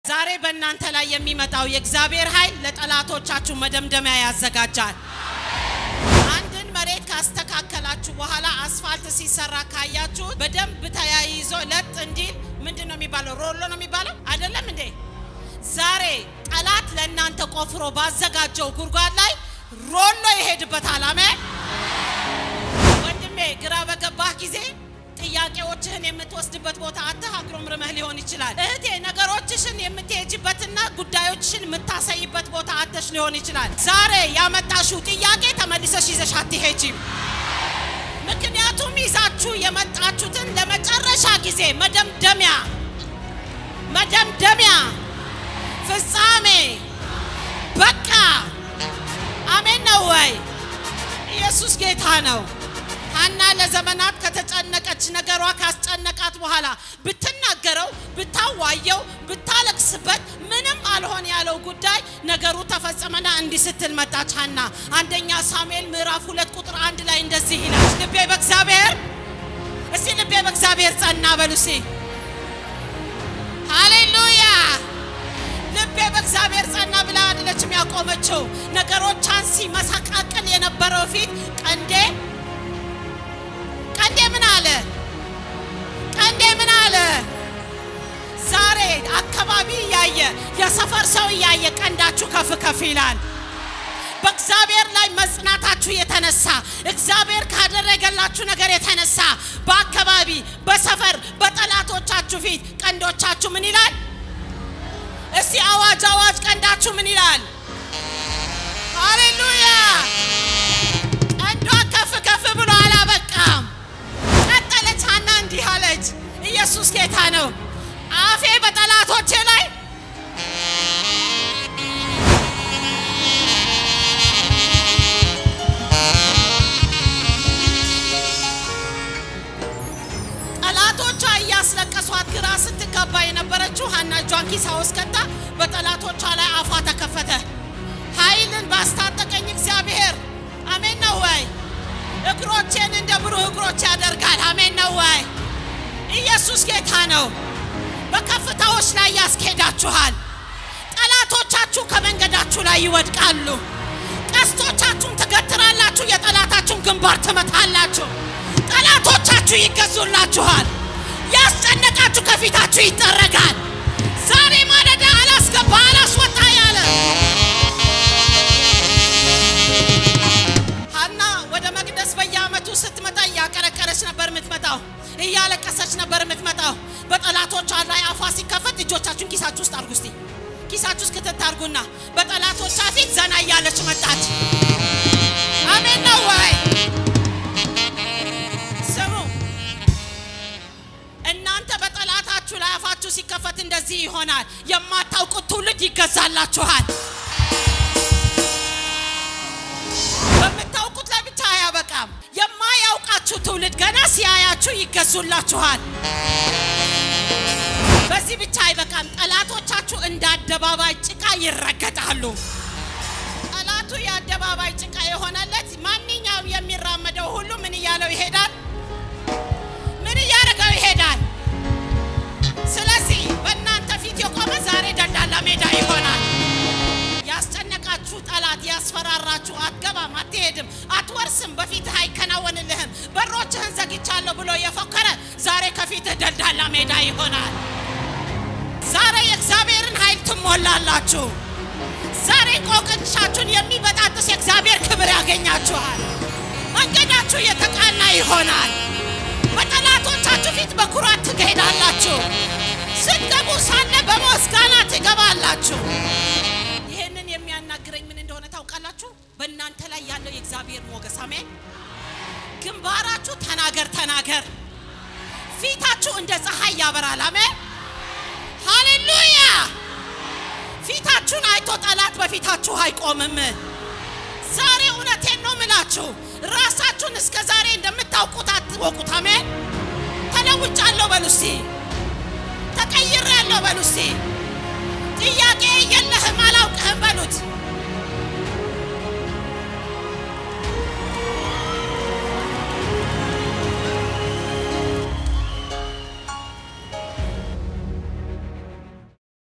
ዛሬ በእናንተ ላይ የሚመጣው የእግዚአብሔር ኃይል ለጠላቶቻችሁ መደምደሚያ ያዘጋጃል። አንድን መሬት ካስተካከላችሁ በኋላ አስፋልት ሲሰራ ካያችሁ በደንብ ተያይዞ ለጥ እንዲል ምንድን ነው የሚባለው? ሮሎ ነው የሚባለው አይደለም እንዴ? ዛሬ ጠላት ለእናንተ ቆፍሮ ባዘጋጀው ጉድጓድ ላይ ሮሎ ይሄድበታል። አሜን። ወንድሜ ግራ በገባህ ጊዜ ጥያቄዎችህን የምትወስድበት ቦታ አተህ አጉረምርመህ ሊሆን ይችላል። እህቴ ነገሮችሽን የምትሄጅበትና ጉዳዮችሽን የምታሳይበት ቦታ አተሽ ሊሆን ይችላል። ዛሬ ያመጣሽው ጥያቄ ተመልሰሽ ይዘሽ አትሄጂም። ምክንያቱም ይዛችሁ የመጣችሁትን ለመጨረሻ ጊዜ መደምደሚያ መደምደሚያ ፍጻሜ በቃ አሜን ነው ወይ? ኢየሱስ ጌታ ነው። ሐና ለዘመናት ከተጨነቀች ነገሯ ካስጨነቃት በኋላ ብትናገረው፣ ብታዋየው፣ ብታለቅስበት ምንም አልሆን ያለው ጉዳይ ነገሩ ተፈጸመና እንዲህ ስትል መጣች ሐና። አንደኛ ሳሙኤል ምዕራፍ ሁለት ቁጥር አንድ ላይ እንደዚህ ይላል፣ ልቤ በእግዚአብሔር እስቲ ልቤ በእግዚአብሔር ጸና በሉ እስቲ ሃሌሉያ። ልቤ በእግዚአብሔር ጸና ብላ አይደለችም ያቆመችው። ነገሮቿን ሲመሰቃቅል የነበረው ፊት ቀንዴ ቀንዴ ምን አለ? ቀንዴ ምን አለ? ዛሬ አካባቢ እያየ የሰፈር ሰው እያየ ቀንዳችሁ ከፍ ከፍ ይላል። በእግዚአብሔር ላይ መጽናታችሁ የተነሳ እግዚአብሔር ካደረገላችሁ ነገር የተነሳ በአካባቢ በሰፈር በጠላቶቻችሁ ፊት ቀንዶቻችሁ ምን ይላል? እስቲ አዋጅ አዋጅ! ቀንዳችሁ ምን ይላል? ሃሌሉያ! ቀንዷ ከፍ ከፍ ብሎ አላበቃም። ቀጠለች ሐና እንዲህ አለች፣ ኢየሱስ ጌታ ነው። አፌ በጠላቶቼ ላይ ጠላቶቿ እያስለቀሷት ግራ ስትጋባ የነበረችው ሐና እጇን ኪሳ ውስጥ ከታ በጠላቶቿ ላይ አፏ ተከፈተ። ኃይልን ባስታጠቀኝ እግዚአብሔር አሜን ነው ወይ? እግሮቼን እንደ ብሩህ እግሮች ያደርጋል። አሜን ነው ወይ? ኢየሱስ ጌታ ነው። በከፍታዎች ላይ ያስኬዳችኋል። ጠላቶቻችሁ ከመንገዳችሁ ላይ ይወድቃሉ። ቀስቶቻችሁን ትገትራላችሁ፣ የጠላታችሁን ግንባር ትመታላችሁ። ጠላቶቻችሁ ይገዙላችኋል። ያስጨነቃችሁ ከፊታችሁ ይጠረጋል። ዛሬ ማለዳ አላስገባ አላስወጣ ያለ ሐና ወደ መቅደስ በየዓመቱ ስትመጣ እያቀረቀረች ነበር የምትመጣው፣ እያለቀሰች ነበር የምትመጣው። በጠላቶቿ ላይ አፏ ሲከፈት እጆቻችሁን ኪሳችሁ ውስጥ አርጉ። እስቲ ኪሳችሁ ውስጥ ክትት አርጉና በጠላቶቿ ፊት ዘና እያለች መጣች። አሜን ነው ወይ? ስሙ፣ እናንተ በጠላታችሁ ላይ አፋችሁ ሲከፈት እንደዚህ ይሆናል። የማታውቁት ትውልድ ይገዛላችኋል። በምታውቁት ላይ ብቻ አያበቃም። የማያውቃችሁ ትውልድ ገና ሲያያችሁ ይገዙላችኋል። በዚህ ብቻ አይበቃም። ጠላቶቻችሁ እንደ አደባባይ ጭቃ ይረገጣሉ። ጠላቱ የአደባባይ ጭቃ የሆነለት ማንኛውም የሚራመደው ሁሉ ምን እያለው ይሄዳል? ምን እያደረገው ይሄዳል? ስለዚህ በእናንተ ፊት የቆመ ዛሬ ደልዳላ ሜዳ ይሆናል። ያስጨነቃችሁ ጠላት ያስፈራራችሁ፣ አትገባም፣ አትሄድም፣ አትወርስም፣ በፊትህ አይከናወንልህም፣ በሮችህን ዘግቻለሁ ብሎ የፎከረ ዛሬ ከፊትህ ደልዳላ ሜዳ ይሆናል። ዛሬ የእግዚአብሔርን ኃይል ትሞላላችሁ። ዛሬ ቆቅንሻችሁን የሚበጣጥስ የእግዚአብሔር ክብር ያገኛችኋል። መንገዳችሁ የተቃና ይሆናል። በጠላቶቻችሁ ፊት በኩራት ትሄዳላችሁ። ስትገቡ ሳለ በምስጋና ትገባላችሁ። ይህንን የሚያናግረኝ ምን እንደሆነ ታውቃላችሁ? በእናንተ ላይ ያለው የእግዚአብሔር ሞገስ። አሜን። ግንባራችሁ ተናገር ተናገር፣ ፊታችሁ እንደ ፀሐይ ያበራል። አሜን ሃሌሉያ። ፊታችሁን አይቶ ጠላት በፊታችሁ አይቆምም። ዛሬ እውነቴን ነው ምላችሁ፣ ራሳችሁን እስከ ዛሬ እንደምታውቁት አትወቁት። አሜን። ተለውጫለሁ በሉ እስቲ፣ ተቀይሬያለሁ በሉ እስቲ። ጥያቄ የለህም አላውቅህም በሉት።